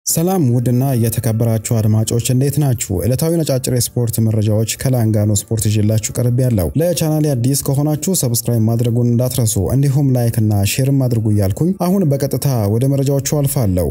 ሰላም ውድና የተከበራችሁ አድማጮች እንዴት ናችሁ? ዕለታዊ ነጫጭር የስፖርት መረጃዎች ከላንጋኖ ስፖርት ይዤላችሁ ቀርብ ያለው። ለቻናሌ አዲስ ከሆናችሁ ሰብስክራይብ ማድረጉን እንዳትረሱ፣ እንዲሁም ላይክ እና ሼርም አድርጉ እያልኩኝ አሁን በቀጥታ ወደ መረጃዎቹ አልፋለሁ።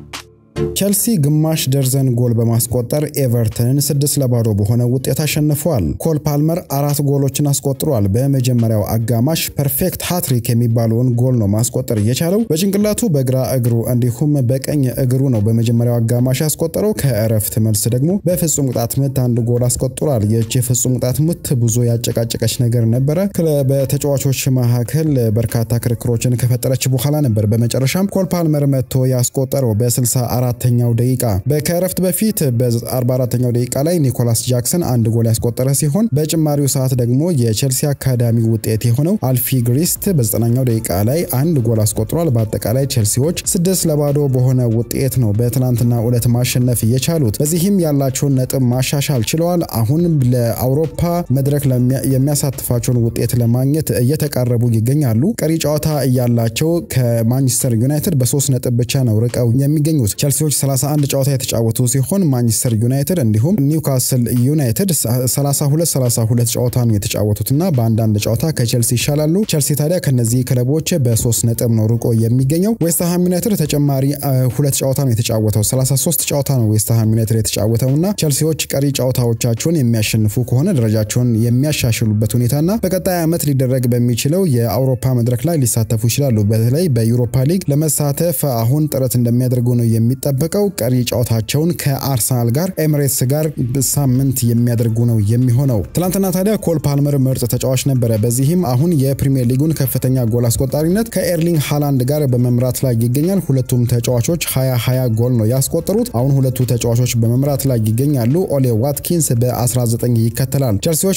ቸልሲ ግማሽ ደርዘን ጎል በማስቆጠር ኤቨርተንን ስድስት ለባዶ በሆነ ውጤት አሸንፏል። ኮል ፓልመር አራት ጎሎችን አስቆጥሯል። በመጀመሪያው አጋማሽ ፐርፌክት ሃትሪክ የሚባለውን ጎል ነው ማስቆጠር እየቻለው በጭንቅላቱ በግራ እግሩ እንዲሁም በቀኝ እግሩ ነው በመጀመሪያው አጋማሽ ያስቆጠረው። ከእረፍት መልስ ደግሞ በፍጹም ቅጣት ምት አንድ ጎል አስቆጥሯል። ይህች የፍጹም ቅጣት ምት ብዙ ያጨቃጨቀች ነገር ነበረ። በተጫዋቾች መካከል በርካታ ክርክሮችን ከፈጠረች በኋላ ነበር በመጨረሻም ኮል ፓልመር መጥቶ ያስቆጠረው በ64 አራተኛው ደቂቃ በከረፍት በፊት በ44ኛው ደቂቃ ላይ ኒኮላስ ጃክሰን አንድ ጎል ያስቆጠረ ሲሆን በጭማሪው ሰዓት ደግሞ የቼልሲ አካዳሚ ውጤት የሆነው አልፊ ግሪስት በ9ኛው ደቂቃ ላይ አንድ ጎል አስቆጥሯል። በአጠቃላይ ቼልሲዎች ስድስት ለባዶ በሆነ ውጤት ነው በትናንትና ዕለት ማሸነፍ የቻሉት። በዚህም ያላቸውን ነጥብ ማሻሻል ችለዋል። አሁን ለአውሮፓ መድረክ የሚያሳትፋቸውን ውጤት ለማግኘት እየተቃረቡ ይገኛሉ። ቀሪ ጨዋታ እያላቸው ከማንቸስተር ዩናይትድ በሶስት ነጥብ ብቻ ነው ርቀው የሚገኙት። ቼልሲዎች 31 ጨዋታ የተጫወቱ ሲሆን ማንቸስተር ዩናይትድ እንዲሁም ኒውካስል ዩናይትድ 32 32 ጨዋታ ነው የተጫወቱትና በአንዳንድ ጨዋታ ከቼልሲ ይሻላሉ። ቼልሲ ታዲያ ከነዚህ ክለቦች በሶስት ነጥብ ነው ርቆ የሚገኘው። ዌስትሃም ዩናይትድ ተጨማሪ ሁለት ጨዋታ ነው የተጫወተው። 33 ጨዋታ ነው ዌስትሃም ዩናይትድ የተጫወተውና ቼልሲዎች ቀሪ ጨዋታዎቻቸውን የሚያሸንፉ ከሆነ ደረጃቸውን የሚያሻሽሉበት ሁኔታና በቀጣይ ዓመት ሊደረግ በሚችለው የአውሮፓ መድረክ ላይ ሊሳተፉ ይችላሉ። በተለይ በዩሮፓ ሊግ ለመሳተፍ አሁን ጥረት እንደሚያደርጉ ነው የሚጠበቀው ቀሪ ጨዋታቸውን ከአርሰናል ጋር ኤምሬትስ ጋር ሳምንት የሚያደርጉ ነው የሚሆነው። ትናንትና ታዲያ ኮል ፓልመር ምርጥ ተጫዋች ነበረ። በዚህም አሁን የፕሪሚየር ሊጉን ከፍተኛ ጎል አስቆጣሪነት ከኤርሊንግ ሃላንድ ጋር በመምራት ላይ ይገኛል። ሁለቱም ተጫዋቾች 20 20 ጎል ነው ያስቆጠሩት። አሁን ሁለቱ ተጫዋቾች በመምራት ላይ ይገኛሉ። ኦሌ ዋትኪንስ በ19 ይከተላል። ቸልሲዎች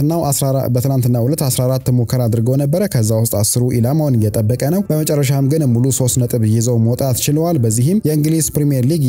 በትናንትናው ዕለት 14 ሙከራ አድርገው ነበረ። ከዛ ውስጥ አስሩ ኢላማውን እየጠበቀ ነው። በመጨረሻም ግን ሙሉ ሶስት ነጥብ ይዘው መውጣት ችለዋል። በዚህም የእንግሊዝ ፕሪሚየር ሊግ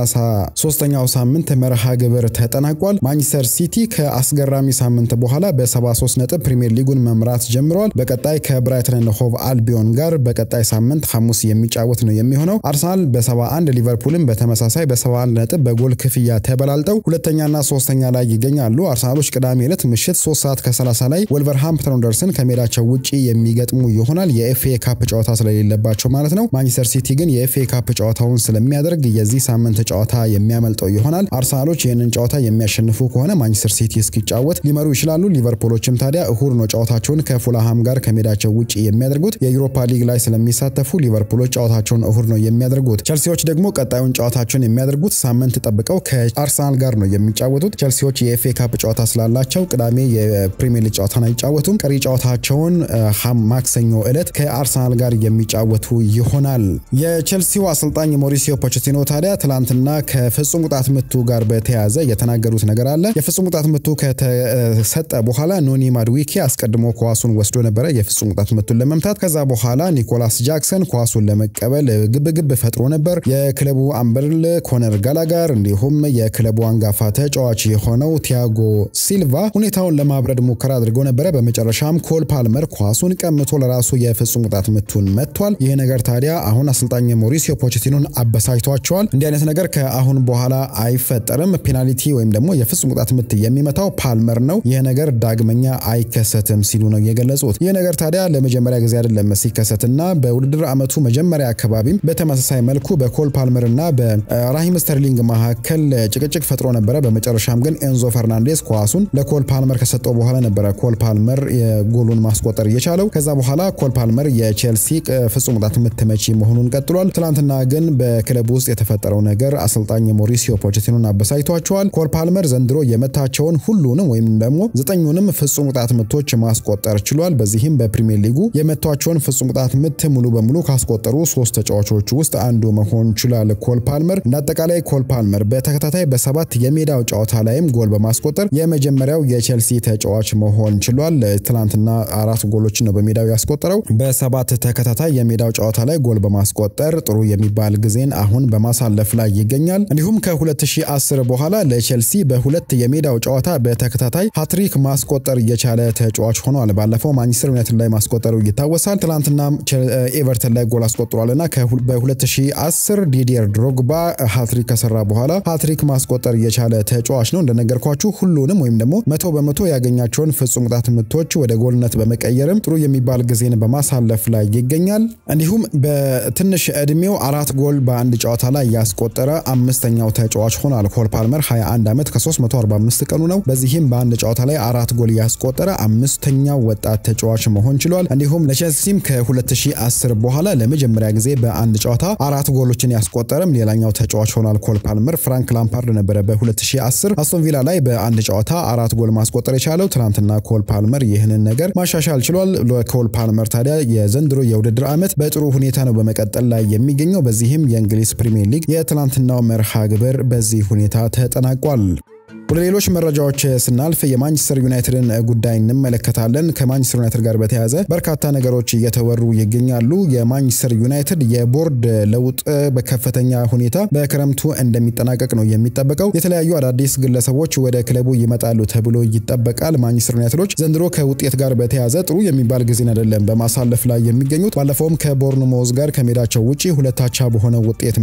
የ33ኛው ሳምንት መርሃ ግብር ተጠናቋል። ማንቸስተር ሲቲ ከአስገራሚ ሳምንት በኋላ በ73 ነጥብ ፕሪሚየር ሊጉን መምራት ጀምረዋል። በቀጣይ ከብራይተን ኤንድ ሆቭ አልቢዮን ጋር በቀጣይ ሳምንት ሐሙስ የሚጫወት ነው የሚሆነው። አርሰናል በ71 ሊቨርፑልም በተመሳሳይ በ71 ነጥብ በጎል ክፍያ ተበላልጠው ሁለተኛና ሶስተኛ ላይ ይገኛሉ። አርሰናሎች ቅዳሜ ዕለት ምሽት 3 ሰዓት ከ30 ላይ ወልቨርሃምፕተን ወንደርስን ከሜዳቸው ውጪ የሚገጥሙ ይሆናል። የኤፍኤ ካፕ ጨዋታ ስለሌለባቸው ማለት ነው። ማንቸስተር ሲቲ ግን የኤፍኤ ካፕ ጨዋታውን ስለሚያደርግ የዚህ ሳምንት ጨዋታ የሚያመልጠው ይሆናል። አርሰናሎች ይህንን ጨዋታ የሚያሸንፉ ከሆነ ማንቸስተር ሲቲ እስኪጫወት ሊመሩ ይችላሉ። ሊቨርፑሎችም ታዲያ እሁድ ነው ጨዋታቸውን ከፉልሃም ጋር ከሜዳቸው ውጭ የሚያደርጉት። የዩሮፓ ሊግ ላይ ስለሚሳተፉ ሊቨርፑሎች ጨዋታቸውን እሁድ ነው የሚያደርጉት። ቸልሲዎች ደግሞ ቀጣዩን ጨዋታቸውን የሚያደርጉት ሳምንት ጠብቀው ከአርሰናል ጋር ነው የሚጫወቱት። ቸልሲዎች የኤፍኤ ካፕ ጨዋታ ስላላቸው ቅዳሜ የፕሪሚየር ሊግ ጨዋታን አይጫወቱም። ቀሪ ጨዋታቸውን ማክሰኞ ዕለት ከአርሰናል ጋር የሚጫወቱ ይሆናል። የቸልሲው አሰልጣኝ ሞሪሲዮ ፖቼቲኖ ታዲያ ትላንትና ከፍጹም ቅጣት ምቱ ጋር በተያያዘ የተናገሩት ነገር አለ። የፍጹም ቅጣት ምቱ ከተሰጠ በኋላ ኖኒ ማድዊኪ አስቀድሞ ኳሱን ወስዶ ነበረ የፍጹም ቅጣት ምቱን ለመምታት። ከዛ በኋላ ኒኮላስ ጃክሰን ኳሱን ለመቀበል ግብግብ ፈጥሮ ነበር። የክለቡ አምበል ኮነር ጋላጋር እንዲሁም የክለቡ አንጋፋ ተጫዋች የሆነው ቲያጎ ሲልቫ ሁኔታውን ለማብረድ ሙከራ አድርገው ነበረ። በመጨረሻም ኮል ፓልመር ኳሱን ቀምቶ ለራሱ የፍጹም ቅጣት ምቱን መጥቷል። ይህ ነገር ታዲያ አሁን አሰልጣኝ ሞሪሲዮ ፖቼቲኖን አበሳጭቷቸዋል። እንዲህ አይነት ነገር ከአሁን በኋላ አይፈጠርም። ፔናልቲ ወይም ደግሞ የፍጹም ቅጣት ምት የሚመታው ፓልመር ነው። ይህ ነገር ዳግመኛ አይከሰትም ሲሉ ነው የገለጹት። ይህ ነገር ታዲያ ለመጀመሪያ ጊዜ አይደለም ሲከሰትና በውድድር ዓመቱ መጀመሪያ አካባቢም በተመሳሳይ መልኩ በኮል ፓልመር እና በራሂም ስተርሊንግ መካከል ጭቅጭቅ ፈጥሮ ነበረ። በመጨረሻም ግን ኤንዞ ፈርናንዴስ ኳሱን ለኮል ፓልመር ከሰጠው በኋላ ነበረ ኮል ፓልመር የጎሉን ማስቆጠር እየቻለው። ከዛ በኋላ ኮል ፓልመር የቼልሲ ፍጹም ቅጣት ምት መቺ መሆኑን ቀጥሏል። ትናንትና ግን በክለቡ ውስጥ የተፈጠረው ነገር አሰልጣኝ ሞሪሲዮ ፖቼቲኖን አበሳጭቷቸዋል። ኮል ፓልመር ዘንድሮ የመታቸውን ሁሉንም ወይም ደግሞ ዘጠኙንም ፍጹም ቅጣት ምቶች ማስቆጠር ችሏል። በዚህም በፕሪሚየር ሊጉ የመቷቸውን ፍጹም ቅጣት ምት ሙሉ በሙሉ ካስቆጠሩ ሶስት ተጫዋቾች ውስጥ አንዱ መሆን ችሏል ኮል ፓልመር። እንደ አጠቃላይ ኮል ፓልመር በተከታታይ በሰባት የሜዳው ጨዋታ ላይም ጎል በማስቆጠር የመጀመሪያው የቼልሲ ተጫዋች መሆን ችሏል። ትናንትና አራት ጎሎችን ነው በሜዳው ያስቆጠረው። በሰባት ተከታታይ የሜዳው ጨዋታ ላይ ጎል በማስቆጠር ጥሩ የሚባል ጊዜን አሁን በማሳለፍ ላይ ይገኛል። እንዲሁም ከ2010 በኋላ ለቼልሲ በሁለት የሜዳው ጨዋታ በተከታታይ ሃትሪክ ማስቆጠር እየቻለ ተጫዋች ሆኗል። ባለፈው ማንቸስተር ዩናይትድ ላይ ማስቆጠሩ ይታወሳል። ትናንትናም ኤቨርተን ላይ ጎል አስቆጥሯልና በ2010 ዲዲየር ድሮግባ ሃትሪክ ከሰራ በኋላ ሃትሪክ ማስቆጠር የቻለ ተጫዋች ነው። እንደነገርኳችሁ ሁሉንም ወይም ደግሞ መቶ በመቶ ያገኛቸውን ፍጹም ቅጣት ምቶች ወደ ጎልነት በመቀየርም ጥሩ የሚባል ጊዜን በማሳለፍ ላይ ይገኛል። እንዲሁም በትንሽ እድሜው አራት ጎል በአንድ ጨዋታ ላይ ያስቆጠረ አምስተኛው ተጫዋች ሆኗል። ኮል ፓልመር 21 ዓመት ከ345 ቀኑ ነው። በዚህም በአንድ ጨዋታ ላይ አራት ጎል ያስቆጠረ አምስተኛው ወጣት ተጫዋች መሆን ችሏል። እንዲሁም ለቼልሲም ከ2010 በኋላ ለመጀመሪያ ጊዜ በአንድ ጨዋታ አራት ጎሎችን ያስቆጠረም ሌላኛው ተጫዋች ሆኗል። ኮል ፓልመር ፍራንክ ላምፓርድ ነበረ በ2010 አስቶን ቪላ ላይ በአንድ ጨዋታ አራት ጎል ማስቆጠር የቻለው። ትናንትና ኮል ፓልመር ይህንን ነገር ማሻሻል ችሏል። ለኮል ፓልመር ታዲያ የዘንድሮ የውድድር ዓመት በጥሩ ሁኔታ ነው በመቀጠል ላይ የሚገኘው። በዚህም የእንግሊዝ ፕሪምየር ሊግ የትናንትናው መርሃ ግብር በዚህ ሁኔታ ተጠናቋል። ወደ ሌሎች መረጃዎች ስናልፍ የማንቸስተር ዩናይትድን ጉዳይ እንመለከታለን። ከማንቸስተር ዩናይትድ ጋር በተያያዘ በርካታ ነገሮች እየተወሩ ይገኛሉ። የማንቸስተር ዩናይትድ የቦርድ ለውጥ በከፍተኛ ሁኔታ በክረምቱ እንደሚጠናቀቅ ነው የሚጠበቀው። የተለያዩ አዳዲስ ግለሰቦች ወደ ክለቡ ይመጣሉ ተብሎ ይጠበቃል። ማንቸስተር ዩናይትዶች ዘንድሮ ከውጤት ጋር በተያያዘ ጥሩ የሚባል ጊዜን አይደለም በማሳለፍ ላይ የሚገኙት። ባለፈውም ከቦርንሞዝ ጋር ከሜዳቸው ውጪ ሁለታቻ በሆነ ውጤት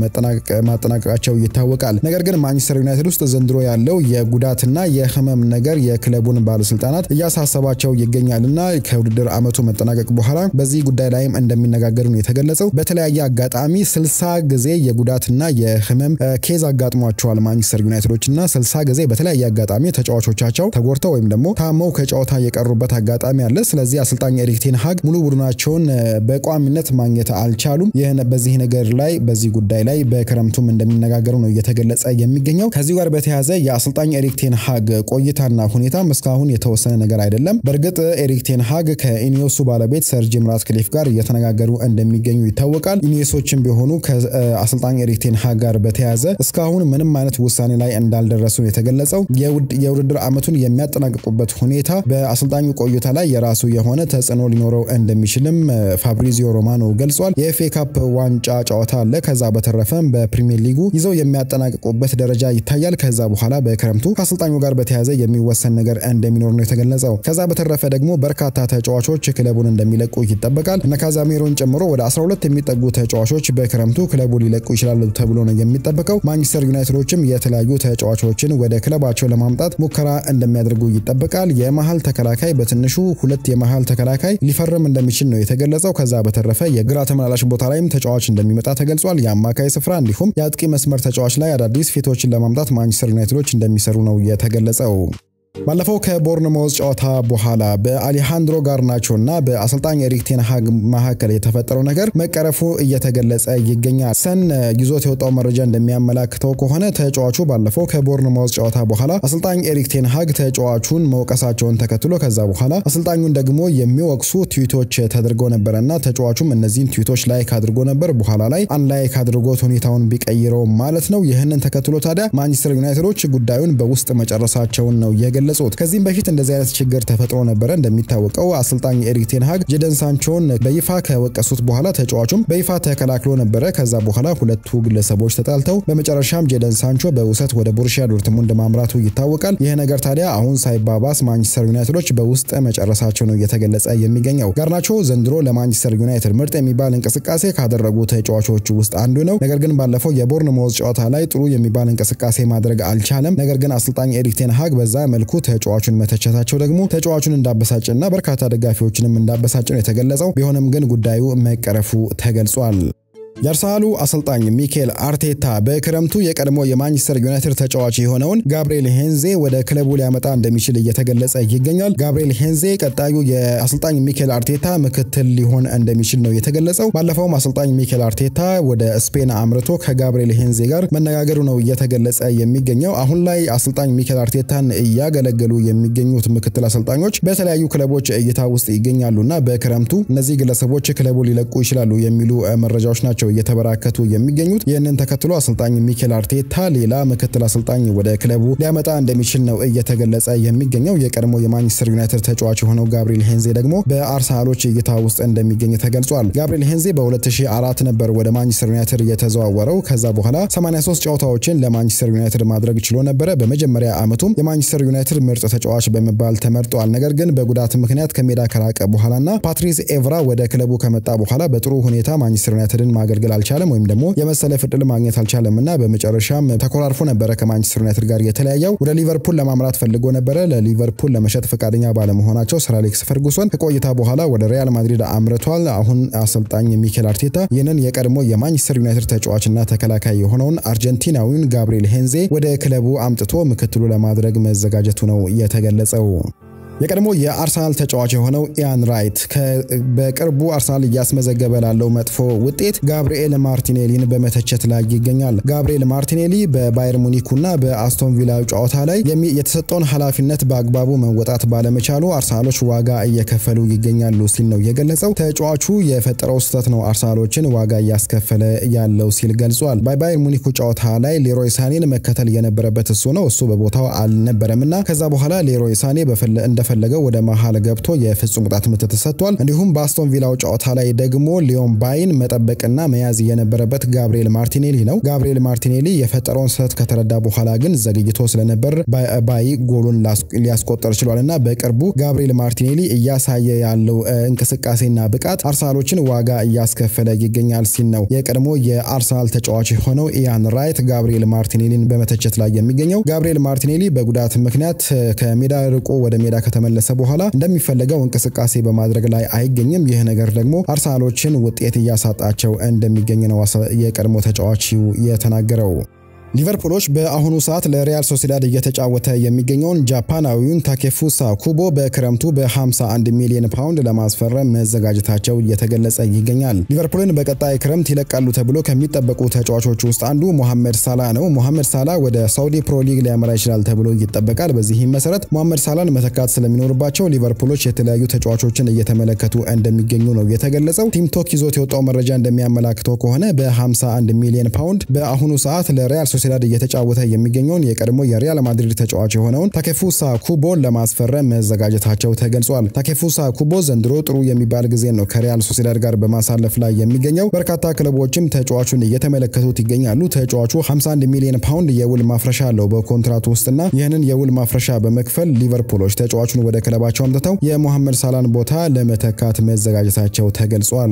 ማጠናቀቃቸው ይታወቃል። ነገር ግን ማንቸስተር ዩናይትድ ውስጥ ዘንድሮ ያለው የጉዳትና የህመም ነገር የክለቡን ባለስልጣናት እያሳሰባቸው ይገኛልና ከውድድር ዓመቱ መጠናቀቅ በኋላ በዚህ ጉዳይ ላይም እንደሚነጋገሩ ነው የተገለጸው። በተለያየ አጋጣሚ ስልሳ ጊዜ የጉዳትና የህመም ኬዝ አጋጥሟቸዋል ማንቸስተር ዩናይትዶችና ስልሳ ጊዜ በተለያየ አጋጣሚ ተጫዋቾቻቸው ተጎድተው ወይም ደግሞ ታመው ከጨዋታ የቀሩበት አጋጣሚ አለ። ስለዚህ አሰልጣኝ ኤሪክ ቴን ሃግ ሙሉ ቡድናቸውን በቋሚነት ማግኘት አልቻሉም። ይህን በዚህ ነገር ላይ በዚህ ጉዳይ ላይ በክረምቱም እንደሚነጋገሩ ነው እየተገለጸ የሚገኘው። ከዚህ ጋር በተያያዘ የአሰልጣኝ ኤሪክ ቴን ሃግ ቆይታና ሁኔታም እስካሁን የተወሰነ ነገር አይደለም። በእርግጥ ኤሪክ ቴን ሃግ ከኢኒዮሱ ባለቤት ሰር ጂም ራትክሊፍ ጋር እየተነጋገሩ እንደሚገኙ ይታወቃል። ኢኒዮሶችም ቢሆኑ ከአሰልጣኝ ኤሪክ ቴን ሃግ ጋር በተያያዘ እስካሁን ምንም አይነት ውሳኔ ላይ እንዳልደረሱ የተገለጸው የውድድር ዓመቱን የሚያጠናቅቁበት ሁኔታ በአሰልጣኙ ቆይታ ላይ የራሱ የሆነ ተጽዕኖ ሊኖረው እንደሚችልም ፋብሪዚዮ ሮማኖ ገልጿል። የኤፍኤ ካፕ ዋንጫ ጨዋታ አለ። ከዛ በተረፈም በፕሪሚየር ሊጉ ይዘው የሚያጠናቅቁበት ደረጃ ይታያል። ከዛ በኋላ በክረምቱ ከአሰልጣኙ ጋር በተያያዘ የሚወሰን ነገር እንደሚኖር ነው የተገለጸው። ከዛ በተረፈ ደግሞ በርካታ ተጫዋቾች ክለቡን እንደሚለቁ ይጠበቃል። እነ ካዛሜሮን ጨምሮ ወደ 12 የሚጠጉ ተጫዋቾች በክረምቱ ክለቡ ሊለቁ ይችላሉ ተብሎ ነው የሚጠበቀው። ማንቸስተር ዩናይትዶችም የተለያዩ ተጫዋቾችን ወደ ክለባቸው ለማምጣት ሙከራ እንደሚያደርጉ ይጠበቃል። የመሀል ተከላካይ በትንሹ ሁለት የመሀል ተከላካይ ሊፈርም እንደሚችል ነው የተገለጸው። ከዛ በተረፈ የግራ ተመላላሽ ቦታ ላይም ተጫዋች እንደሚመጣ ተገልጿል። የአማካይ ስፍራ እንዲሁም የአጥቂ መስመር ተጫዋች ላይ አዳዲስ ፊቶችን ለማምጣት ማንቸስተር ዩናይትዶች እንደሚሰሩ ነው የተገለጸው። ባለፈው ከቦርንሞዝ ጨዋታ በኋላ በአሌሃንድሮ ጋርናቾ እና በአሰልጣኝ ኤሪክ ቴን ሃግ መካከል የተፈጠረው ነገር መቀረፉ እየተገለጸ ይገኛል። ሰን ይዞት የወጣው መረጃ እንደሚያመላክተው ከሆነ ተጫዋቹ ባለፈው ከቦርንሞዝ ጨዋታ በኋላ አሰልጣኝ ኤሪክ ቴን ሃግ ተጫዋቹን መውቀሳቸውን ተከትሎ ከዛ በኋላ አሰልጣኙን ደግሞ የሚወቅሱ ትዊቶች ተደርገው ነበረ እና ተጫዋቹም እነዚህን ትዊቶች ላይክ አድርጎ ነበር። በኋላ ላይ አንላይክ አድርጎት ሁኔታውን ቢቀይረው ማለት ነው። ይህንን ተከትሎ ታዲያ ማንቸስተር ዩናይትዶች ጉዳዩን በውስጥ መጨረሳቸውን ነው የገለጹት። ከዚህም በፊት እንደዚህ አይነት ችግር ተፈጥሮ ነበረ። እንደሚታወቀው አሰልጣኝ ኤሪክ ቴን ሃግ ጄደን ሳንቾን በይፋ ከወቀሱት በኋላ ተጫዋቹም በይፋ ተከላክሎ ነበረ። ከዛ በኋላ ሁለቱ ግለሰቦች ተጣልተው በመጨረሻም ጄደን ሳንቾ በውሰት ወደ ቦሩሺያ ዶርትሙንድ ማምራቱ ይታወቃል። ይህ ነገር ታዲያ አሁን ሳይባባስ ማንቸስተር ዩናይትዶች በውስጥ መጨረሳቸው ነው እየተገለጸ የሚገኘው። ጋርናቾ ዘንድሮ ለማንቸስተር ዩናይትድ ምርጥ የሚባል እንቅስቃሴ ካደረጉ ተጫዋቾች ውስጥ አንዱ ነው። ነገር ግን ባለፈው የቦርንሞዝ ጨዋታ ላይ ጥሩ የሚባል እንቅስቃሴ ማድረግ አልቻለም። ነገር ግን አሰልጣኝ ኤሪክ ቴን ሃግ በዛ መልኩ ተጫዋቹን መተቸታቸው ደግሞ ተጫዋቹን እንዳበሳጭና በርካታ ደጋፊዎችንም እንዳበሳጭ ነው የተገለጸው። ቢሆንም ግን ጉዳዩ መቀረፉ ተገልጿል። የአርሰናሉ አሰልጣኝ ሚኬል አርቴታ በክረምቱ የቀድሞ የማንቸስተር ዩናይትድ ተጫዋች የሆነውን ጋብሪኤል ሄንዜ ወደ ክለቡ ሊያመጣ እንደሚችል እየተገለጸ ይገኛል። ጋብሪኤል ሄንዜ ቀጣዩ የአሰልጣኝ ሚኬል አርቴታ ምክትል ሊሆን እንደሚችል ነው የተገለጸው። ባለፈውም አሰልጣኝ ሚኬል አርቴታ ወደ ስፔን አምርቶ ከጋብሪኤል ሄንዜ ጋር መነጋገሩ ነው እየተገለጸ የሚገኘው። አሁን ላይ አሰልጣኝ ሚኬል አርቴታን እያገለገሉ የሚገኙት ምክትል አሰልጣኞች በተለያዩ ክለቦች እይታ ውስጥ ይገኛሉና በክረምቱ እነዚህ ግለሰቦች ክለቡ ሊለቁ ይችላሉ የሚሉ መረጃዎች ናቸው ናቸው እየተበራከቱ የሚገኙት። ይህንን ተከትሎ አሰልጣኝ ሚኬል አርቴታ ሌላ ምክትል አሰልጣኝ ወደ ክለቡ ሊያመጣ እንደሚችል ነው እየተገለጸ የሚገኘው። የቀድሞ የማንቸስተር ዩናይትድ ተጫዋች የሆነው ጋብሪኤል ሄንዜ ደግሞ በአርሰናሎች እይታ ውስጥ እንደሚገኝ ተገልጿል። ጋብሪኤል ሄንዜ በ2004 ነበር ወደ ማንቸስተር ዩናይትድ የተዘዋወረው። ከዛ በኋላ 83 ጨዋታዎችን ለማንቸስተር ዩናይትድ ማድረግ ችሎ ነበረ። በመጀመሪያ ዓመቱም የማንቸስተር ዩናይትድ ምርጥ ተጫዋች በመባል ተመርጧል። ነገር ግን በጉዳት ምክንያት ከሜዳ ከራቀ በኋላና ፓትሪስ ኤቭራ ወደ ክለቡ ከመጣ በኋላ በጥሩ ሁኔታ ማንቸስተር ዩናይትድን ማገልገል አልቻለም፣ ወይም ደግሞ የመሰለፍ ዕድል ማግኘት አልቻለም እና በመጨረሻም ተኮራርፎ ነበረ ከማንቸስተር ዩናይትድ ጋር የተለያየው። ወደ ሊቨርፑል ለማምራት ፈልጎ ነበረ። ለሊቨርፑል ለመሸጥ ፈቃደኛ ባለመሆናቸው ሰር አሌክስ ፈርጉሰን ከቆይታ በኋላ ወደ ሪያል ማድሪድ አምርቷል። አሁን አሰልጣኝ ሚኬል አርቴታ ይህንን የቀድሞ የማንቸስተር ዩናይትድ ተጫዋችና ተከላካይ የሆነውን አርጀንቲናዊውን ጋብሪኤል ሄንዜ ወደ ክለቡ አምጥቶ ምክትሉ ለማድረግ መዘጋጀቱ ነው የተገለጸው። የቀድሞ የአርሰናል ተጫዋች የሆነው ኢያን ራይት በቅርቡ አርሰናል እያስመዘገበ ላለው መጥፎ ውጤት ጋብሪኤል ማርቲኔሊን በመተቸት ላይ ይገኛል። ጋብሪኤል ማርቲኔሊ በባየር ሙኒኩና በአስቶን ቪላ ጨዋታ ላይ የተሰጠውን ኃላፊነት በአግባቡ መወጣት ባለመቻሉ አርሰናሎች ዋጋ እየከፈሉ ይገኛሉ ሲል ነው የገለጸው። ተጫዋቹ የፈጠረው ስህተት ነው አርሰናሎችን ዋጋ እያስከፈለ ያለው ሲል ገልጿል። በባየር ሙኒኩ ጨዋታ ላይ ሌሮይ ሳኔን መከተል የነበረበት እሱ ነው። እሱ በቦታው አልነበረምና ከዛ በኋላ ሌሮይ ሳኔ እንደ ፈለገው ወደ መሃል ገብቶ የፍጹም ቅጣት ምት ተሰጥቷል። እንዲሁም በአስቶን ቪላው ጨዋታ ላይ ደግሞ ሊዮን ባይን መጠበቅና መያዝ የነበረበት ጋብሪኤል ማርቲኔሊ ነው። ጋብሪኤል ማርቲኔሊ የፈጠረውን ስህተት ከተረዳ በኋላ ግን ዘግይቶ ስለነበር ባይ ጎሉን ሊያስቆጠር ችሏል እና በቅርቡ ጋብሪኤል ማርቲኔሊ እያሳየ ያለው እንቅስቃሴና ብቃት አርሰናሎችን ዋጋ እያስከፈለ ይገኛል ሲል ነው የቀድሞ የአርሰናል ተጫዋች የሆነው ኢያን ራይት ጋብሪኤል ማርቲኔሊን በመተቸት ላይ የሚገኘው። ጋብሪኤል ማርቲኔሊ በጉዳት ምክንያት ከሜዳ ርቆ ወደ ሜዳ ከተመለሰ በኋላ እንደሚፈለገው እንቅስቃሴ በማድረግ ላይ አይገኝም። ይህ ነገር ደግሞ አርሰናሎችን ውጤት እያሳጣቸው እንደሚገኝ ነው የቀድሞ ተጫዋቹ የተናገረው። ሊቨርፑሎች በአሁኑ ሰዓት ለሪያል ሶሲዳድ እየተጫወተ የሚገኘውን ጃፓናዊውን ታኬፉሳ ኩቦ በክረምቱ በ51 ሚሊዮን ፓውንድ ለማስፈረም መዘጋጀታቸው እየተገለጸ ይገኛል። ሊቨርፑልን በቀጣይ ክረምት ይለቃሉ ተብሎ ከሚጠበቁ ተጫዋቾች ውስጥ አንዱ ሞሐመድ ሳላ ነው። ሞሐመድ ሳላ ወደ ሳውዲ ፕሮ ሊግ ሊያመራ ይችላል ተብሎ ይጠበቃል። በዚህም መሰረት ሞሐመድ ሳላን መተካት ስለሚኖርባቸው ሊቨርፑሎች የተለያዩ ተጫዋቾችን እየተመለከቱ እንደሚገኙ ነው የተገለጸው። ቲምቶክ ይዞት የወጣው መረጃ እንደሚያመላክተው ከሆነ በ51 ሚሊዮን ፓውንድ በአሁኑ ሰዓት ለሪያል ሶሲዳድ እየተጫወተ የሚገኘውን የቀድሞ የሪያል ማድሪድ ተጫዋች የሆነውን ታኬፉሳ ኩቦን ለማስፈረም መዘጋጀታቸው ተገልጿል። ታኬፉሳ ኩቦ ዘንድሮ ጥሩ የሚባል ጊዜ ነው ከሪያል ሶሲዳድ ጋር በማሳለፍ ላይ የሚገኘው። በርካታ ክለቦችም ተጫዋቹን እየተመለከቱት ይገኛሉ። ተጫዋቹ 51 ሚሊዮን ፓውንድ የውል ማፍረሻ አለው በኮንትራቱ ውስጥና ይህንን የውል ማፍረሻ በመክፈል ሊቨርፑሎች ተጫዋቹን ወደ ክለባቸው አምጥተው የሞሐመድ ሳላን ቦታ ለመተካት መዘጋጀታቸው ተገልጿል።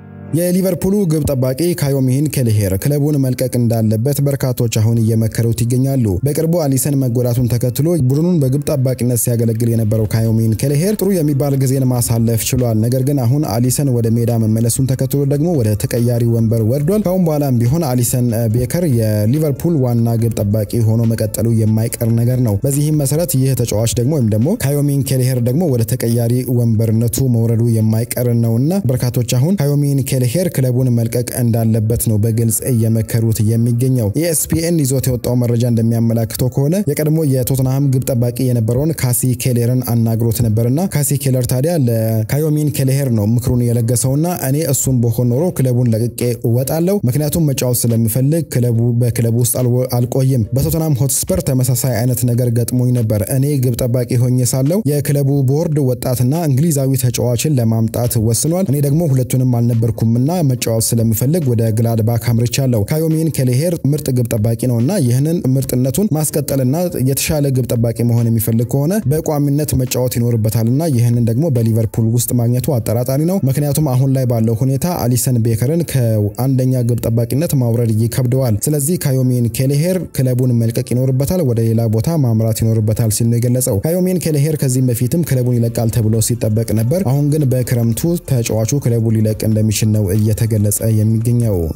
የሊቨርፑሉ ግብ ጠባቂ ካዮሚሂን ኬልሄር ክለቡን መልቀቅ እንዳለበት በርካቶች አሁን እየመከሩት ይገኛሉ። በቅርቡ አሊሰን መጎዳቱን ተከትሎ ቡድኑን በግብ ጠባቂነት ሲያገለግል የነበረው ካዮሚሂን ኬልሄር ጥሩ የሚባል ጊዜን ማሳለፍ ችሏል። ነገር ግን አሁን አሊሰን ወደ ሜዳ መመለሱን ተከትሎ ደግሞ ወደ ተቀያሪ ወንበር ወርዷል። ካሁን በኋላም ቢሆን አሊሰን ቤከር የሊቨርፑል ዋና ግብ ጠባቂ ሆኖ መቀጠሉ የማይቀር ነገር ነው። በዚህም መሰረት ይህ ተጫዋች ደግሞ ወይም ደግሞ ካዮሚሂን ኬልሄር ደግሞ ወደ ተቀያሪ ወንበርነቱ መውረዱ የማይቀር ነውና በርካቶች አሁን ካዮሚሂን ሄር ክለቡን መልቀቅ እንዳለበት ነው በግልጽ እየመከሩት የሚገኘው። ኢኤስፒኤን ይዞት የወጣው መረጃ እንደሚያመላክተው ከሆነ የቀድሞ የቶትናሃም ግብ ጠባቂ የነበረውን ካሲ ኬሌርን አናግሮት ነበርና ካሲ ኬለር ታዲያ ለካዮሚን ኬሌሄር ነው ምክሩን የለገሰውና እኔ እሱን በሆን ኖሮ ክለቡን ለቅቄ እወጣለሁ፣ ምክንያቱም መጫወት ስለሚፈልግ ክለቡ በክለቡ ውስጥ አልቆይም። በቶትናም ሆትስፐር ተመሳሳይ አይነት ነገር ገጥሞኝ ነበር። እኔ ግብ ጠባቂ ሆኜ ሳለው የክለቡ ቦርድ ወጣትና እንግሊዛዊ ተጫዋችን ለማምጣት ወስኗል። እኔ ደግሞ ሁለቱንም አልነበርኩም እና መጫወት ስለምፈልግ ወደ ግላድባክ አምርቻለሁ። ካዮሚን ኬሌሄር ምርጥ ግብ ጠባቂ ነው እና ይህንን ምርጥነቱን ማስቀጠልና የተሻለ ግብ ጠባቂ መሆን የሚፈልግ ከሆነ በቋሚነት መጫወት ይኖርበታል እና ይህንን ደግሞ በሊቨርፑል ውስጥ ማግኘቱ አጠራጣሪ ነው። ምክንያቱም አሁን ላይ ባለው ሁኔታ አሊሰን ቤከርን ከአንደኛ ግብ ጠባቂነት ማውረድ ይከብደዋል። ስለዚህ ካዮሚን ኬሌሄር ክለቡን መልቀቅ ይኖርበታል፣ ወደ ሌላ ቦታ ማምራት ይኖርበታል ሲል ነው የገለጸው። ካዮሚን ኬሌሄር ከዚህም በፊትም ክለቡን ይለቃል ተብሎ ሲጠበቅ ነበር። አሁን ግን በክረምቱ ተጫዋቹ ክለቡን ሊለቅ እንደሚችል ነው እየተገለጸ የሚገኘው።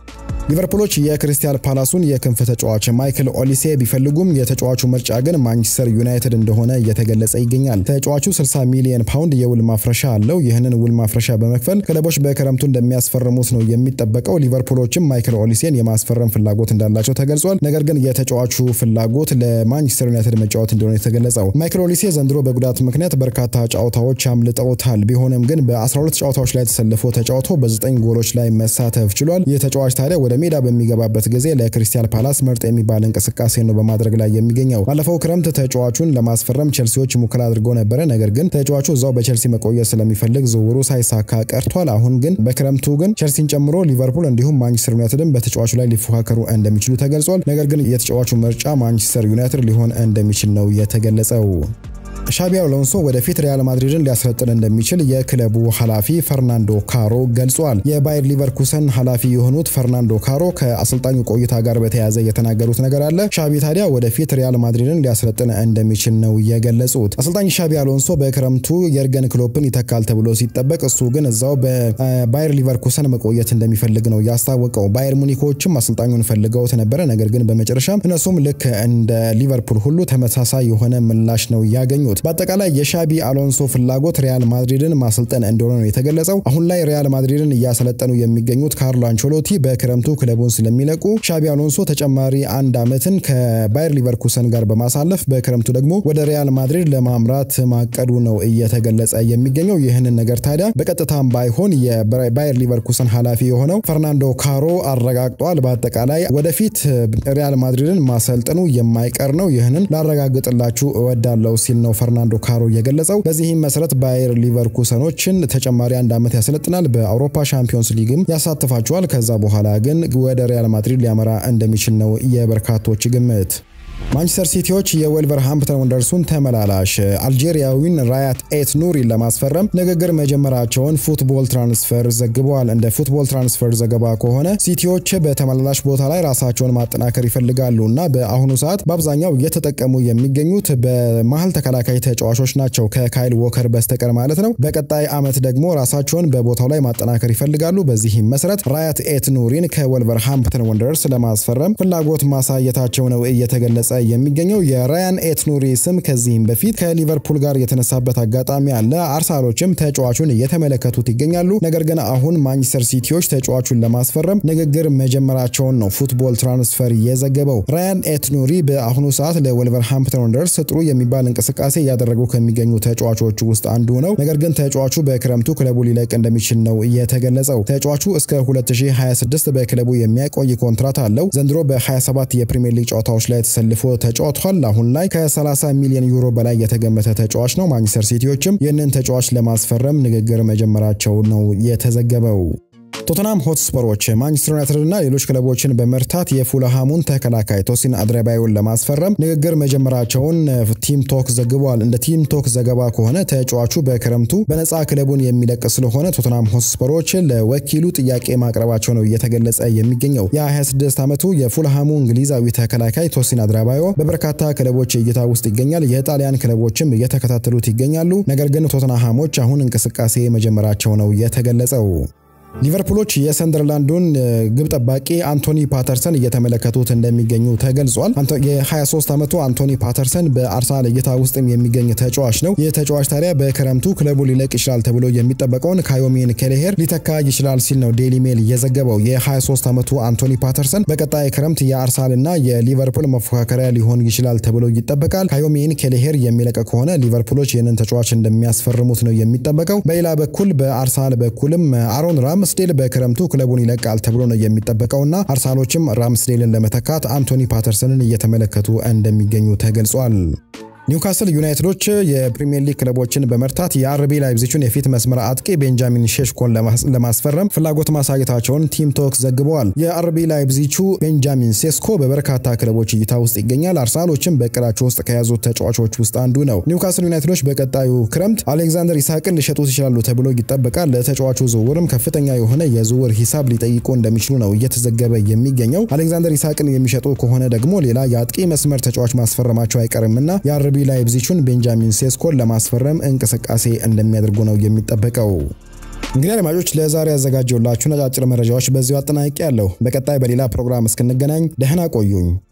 ሊቨርፑሎች የክሪስታል ፓላሱን የክንፍ ተጫዋች ማይክል ኦሊሴ ቢፈልጉም የተጫዋቹ ምርጫ ግን ማንቸስተር ዩናይትድ እንደሆነ እየተገለጸ ይገኛል። ተጫዋቹ 60 ሚሊዮን ፓውንድ የውል ማፍረሻ አለው። ይህንን ውል ማፍረሻ በመክፈል ክለቦች በክረምቱ እንደሚያስፈርሙት ነው የሚጠበቀው። ሊቨርፑሎችም ማይክል ኦሊሴን የማስፈረም ፍላጎት እንዳላቸው ተገልጿል። ነገር ግን የተጫዋቹ ፍላጎት ለማንቸስተር ዩናይትድ መጫወት እንደሆነ የተገለጸው ማይክል ኦሊሴ ዘንድሮ በጉዳት ምክንያት በርካታ ጨዋታዎች አምልጠውታል። ቢሆንም ግን በ12 ጨዋታዎች ላይ ተሰልፎ ተጫውቶ በ9 ጎሎች ላይ መሳተፍ ችሏል። ይህ ተጫዋች ታዲያ ወደ ሜዳ በሚገባበት ጊዜ ለክሪስታል ፓላስ ምርጥ የሚባል እንቅስቃሴ ነው በማድረግ ላይ የሚገኘው። ባለፈው ክረምት ተጫዋቹን ለማስፈረም ቼልሲዎች ሙከራ አድርገው ነበረ። ነገር ግን ተጫዋቹ እዛው በቼልሲ መቆየት ስለሚፈልግ ዝውውሩ ሳይሳካ ቀርቷል። አሁን ግን በክረምቱ ግን ቼልሲን ጨምሮ ሊቨርፑል እንዲሁም ማንቸስተር ዩናይትድን በተጫዋቹ ላይ ሊፎካከሩ እንደሚችሉ ተገልጿል። ነገር ግን የተጫዋቹ ምርጫ ማንቸስተር ዩናይትድ ሊሆን እንደሚችል ነው የተገለጸው። ሻቢ አሎንሶ ወደፊት ሪያል ማድሪድን ሊያስረጥን እንደሚችል የክለቡ ኃላፊ ፈርናንዶ ካሮ ገልጿል። የባየር ሊቨርኩሰን ኃላፊ የሆኑት ፈርናንዶ ካሮ ከአሰልጣኙ ቆይታ ጋር በተያያዘ የተናገሩት ነገር አለ። ሻቢ ታዲያ ወደፊት ሪያል ማድሪድን ሊያስረጥን እንደሚችል ነው የገለጹት። አሰልጣኝ ሻቢ አሎንሶ በክረምቱ የርገን ክሎፕን ይተካል ተብሎ ሲጠበቅ፣ እሱ ግን እዛው በባየር ሊቨርኩሰን መቆየት እንደሚፈልግ ነው ያስታወቀው። ባየር ሙኒኮችም አሰልጣኙን ፈልገውት ነበረ። ነገር ግን በመጨረሻም እነሱም ልክ እንደ ሊቨርፑል ሁሉ ተመሳሳይ የሆነ ምላሽ ነው ያገኙት። በአጠቃላይ የሻቢ አሎንሶ ፍላጎት ሪያል ማድሪድን ማሰልጠን እንደሆነ ነው የተገለጸው። አሁን ላይ ሪያል ማድሪድን እያሰለጠኑ የሚገኙት ካርሎ አንቸሎቲ በክረምቱ ክለቡን ስለሚለቁ ሻቢ አሎንሶ ተጨማሪ አንድ ዓመትን ከባየር ሊቨርኩሰን ጋር በማሳለፍ በክረምቱ ደግሞ ወደ ሪያል ማድሪድ ለማምራት ማቀዱ ነው እየተገለጸ የሚገኘው። ይህንን ነገር ታዲያ በቀጥታም ባይሆን የባየር ሊቨርኩሰን ኃላፊ የሆነው ፈርናንዶ ካሮ አረጋግጧል። በአጠቃላይ ወደፊት ሪያል ማድሪድን ማሰልጠኑ የማይቀር ነው። ይህንን ላረጋግጥላችሁ እወዳለሁ ሲል ነው ፈርናንዶ ካሮ የገለጸው። በዚህም መሰረት ባየር ሊቨርኩሰኖችን ተጨማሪ አንድ ዓመት ያሰለጥናል። በአውሮፓ ሻምፒዮንስ ሊግም ያሳትፋቸዋል። ከዛ በኋላ ግን ወደ ሪያል ማድሪድ ሊያመራ እንደሚችል ነው የበርካቶች ግምት። ማንቸስተር ሲቲዎች የወልቨርሃምፕተን ወንደርሱን ተመላላሽ አልጄሪያዊን ራያት ኤት ኑሪን ለማስፈረም ንግግር መጀመራቸውን ፉትቦል ትራንስፈር ዘግበዋል። እንደ ፉትቦል ትራንስፈር ዘገባ ከሆነ ሲቲዎች በተመላላሽ ቦታ ላይ ራሳቸውን ማጠናከር ይፈልጋሉ እና በአሁኑ ሰዓት በአብዛኛው እየተጠቀሙ የሚገኙት በመሀል ተከላካይ ተጫዋቾች ናቸው ከካይል ዎከር በስተቀር ማለት ነው። በቀጣይ ዓመት ደግሞ ራሳቸውን በቦታው ላይ ማጠናከር ይፈልጋሉ። በዚህም መሰረት ራያት ኤት ኑሪን ከወልቨርሃምፕተን ወንደርስ ለማስፈረም ፍላጎት ማሳየታቸው ነው እየተገለጸ የሚገኘው የራያን ኤትኑሪ ስም ከዚህም በፊት ከሊቨርፑል ጋር የተነሳበት አጋጣሚ አለ። አርሰናሎችም ተጫዋቹን እየተመለከቱት ይገኛሉ። ነገር ግን አሁን ማንቸስተር ሲቲዎች ተጫዋቹን ለማስፈረም ንግግር መጀመራቸውን ነው ፉትቦል ትራንስፈር የዘገበው። ራያን ኤትኑሪ በአሁኑ ሰዓት ለወልቨርሃምፕተን ወንደርስ ጥሩ የሚባል እንቅስቃሴ እያደረጉ ከሚገኙ ተጫዋቾች ውስጥ አንዱ ነው። ነገር ግን ተጫዋቹ በክረምቱ ክለቡ ሊለቅ እንደሚችል ነው የተገለጸው። ተጫዋቹ እስከ 2026 በክለቡ የሚያቆይ ኮንትራት አለው። ዘንድሮ በ27 የፕሪሚየር ሊግ ጨዋታዎች ላይ ተሰልፎ ተጫውቷል። አሁን ላይ ከ30 ሚሊዮን ዩሮ በላይ የተገመተ ተጫዋች ነው። ማንቸስተር ሲቲዎችም ይህንን ተጫዋች ለማስፈረም ንግግር መጀመራቸው ነው የተዘገበው። ቶተናም ሆትስፐሮች ማንቸስተር ዩናይትድ እና ሌሎች ክለቦችን በመርታት የፉልሃሙን ተከላካይ ቶሲን አድረባዮን ለማስፈረም ንግግር መጀመራቸውን ቲም ቶክ ዘግቧል። እንደ ቲም ቶክ ዘገባ ከሆነ ተጫዋቹ በክረምቱ በነፃ ክለቡን የሚለቅ ስለሆነ ቶተናም ሆትስፐሮች ለወኪሉ ጥያቄ ማቅረባቸው ነው እየተገለጸ የሚገኘው። የ26 ዓመቱ የፉልሃሙ እንግሊዛዊ ተከላካይ ቶሲን አድረባዮ በበርካታ ክለቦች እይታ ውስጥ ይገኛል። የጣሊያን ክለቦችም እየተከታተሉት ይገኛሉ። ነገር ግን ቶተንሃሞች አሁን እንቅስቃሴ መጀመራቸው ነው የተገለጸው። ሊቨርፑሎች የሰንደርላንዱን ግብ ጠባቂ አንቶኒ ፓተርሰን እየተመለከቱት እንደሚገኙ ተገልጿል። የ23 ዓመቱ አንቶኒ ፓተርሰን በአርሰናል እይታ ውስጥም የሚገኝ ተጫዋች ነው። ይህ ተጫዋች ታዲያ በክረምቱ ክለቡ ሊለቅ ይችላል ተብሎ የሚጠበቀውን ካዮሚን ኬሌሄር ሊተካ ይችላል ሲል ነው ዴይሊ ሜል የዘገበው። የ23 ዓመቱ አንቶኒ ፓተርሰን በቀጣይ ክረምት የአርሰናልና የሊቨርፑል መፎካከሪያ ሊሆን ይችላል ተብሎ ይጠበቃል። ካዮሚን ኬሌሄር የሚለቅ ከሆነ ሊቨርፑሎች ይህንን ተጫዋች እንደሚያስፈርሙት ነው የሚጠበቀው። በሌላ በኩል በአርሰናል በኩልም አሮን ራም ራምስዴል በክረምቱ ክለቡን ይለቃል ተብሎ ነው የሚጠበቀውና አርሰናሎችም ራምስዴልን ለመተካት አንቶኒ ፓተርሰንን እየተመለከቱ እንደሚገኙ ተገልጿል። ኒውካስል ዩናይትዶች የፕሪሚየር ሊግ ክለቦችን በመርታት የአርቢ ላይፕዚቹን የፊት መስመር አጥቂ ቤንጃሚን ሼሽኮን ለማስፈረም ፍላጎት ማሳየታቸውን ቲም ቶክ ዘግበዋል። የአርቢ ላይፕዚቹ ቤንጃሚን ሴስኮ በበርካታ ክለቦች እይታ ውስጥ ይገኛል። አርሰናሎችም በእቅዳቸው ውስጥ ከያዙት ተጫዋቾች ውስጥ አንዱ ነው። ኒውካስል ዩናይትዶች በቀጣዩ ክረምት አሌክዛንደር ኢሳቅን ሊሸጡት ይችላሉ ተብሎ ይጠበቃል። ለተጫዋቹ ዝውውርም ከፍተኛ የሆነ የዝውውር ሂሳብ ሊጠይቁ እንደሚችሉ ነው እየተዘገበ የሚገኘው። አሌክዛንደር ኢሳቅን የሚሸጡ ከሆነ ደግሞ ሌላ የአጥቂ መስመር ተጫዋች ማስፈረማቸው አይቀርምና የአርቢ ላይፕዚቹን ቤንጃሚን ሴስኮን ለማስፈረም እንቅስቃሴ እንደሚያደርጉ ነው የሚጠበቀው። እንግዲህ አድማጮች ለዛሬ ያዘጋጀውላችሁ ነጫጭር መረጃዎች በዚሁ አጠናቅቄ ያለሁ። በቀጣይ በሌላ ፕሮግራም እስክንገናኝ ደህና ቆዩኝ።